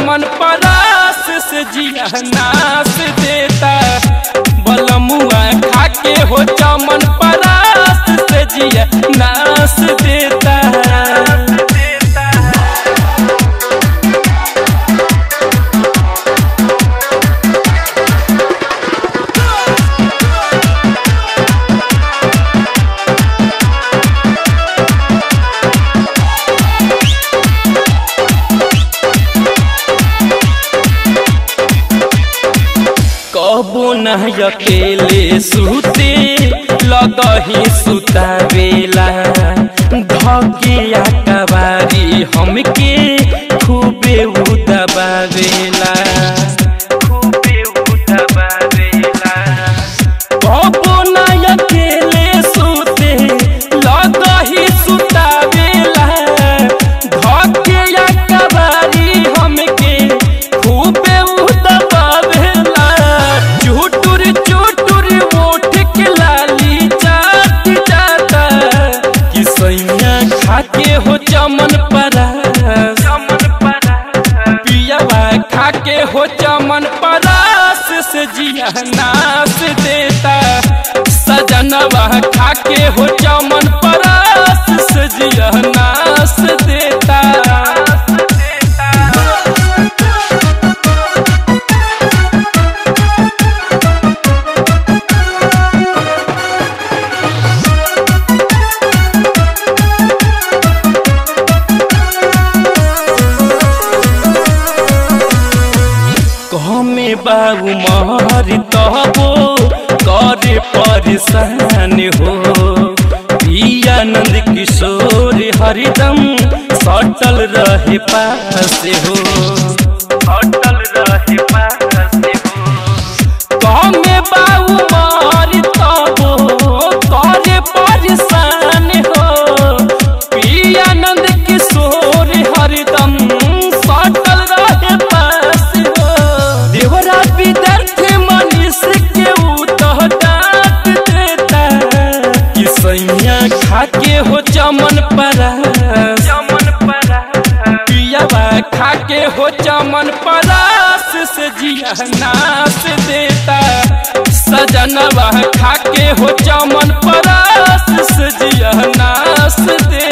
चमन परास से जिया नास देता बलमुआ खाके हो चमन परास से जिया नास देता कबो न अकेले सुते लगही सुतावेला धकिया कबारी हमके खूबे उदबावेला खूबे उदबावेला कबो न अकेले सुते लगही सुतावेला धकिया कबारी हमके खूबे उदबावेला चुटुर चुटुर ओठ के लाली जात जाता कि सैया खाके हो चमन परा चमन परा पियावा खाके हो चमन परास से जिया नास देता सजनवा खाके हो चमन परास से जिया नास देता कहमे बाबू मारी तबो करे परेशान हो आनंद किशोर हरिदम सटल रहे पास हो सटल रहे पास हो कहमे बाबू मारी तबो करे परेशान हो आनंद किशोर हरिदम सटल रहे पास हो देवरा विद्यार्थी मनीष के उतह डांट देता कि सैया खाके हो चमन परा चमन परा पियावा खाके हो चमन परास से जिया नास देता सजनवा खाके हो चमन परास से जिया नास देता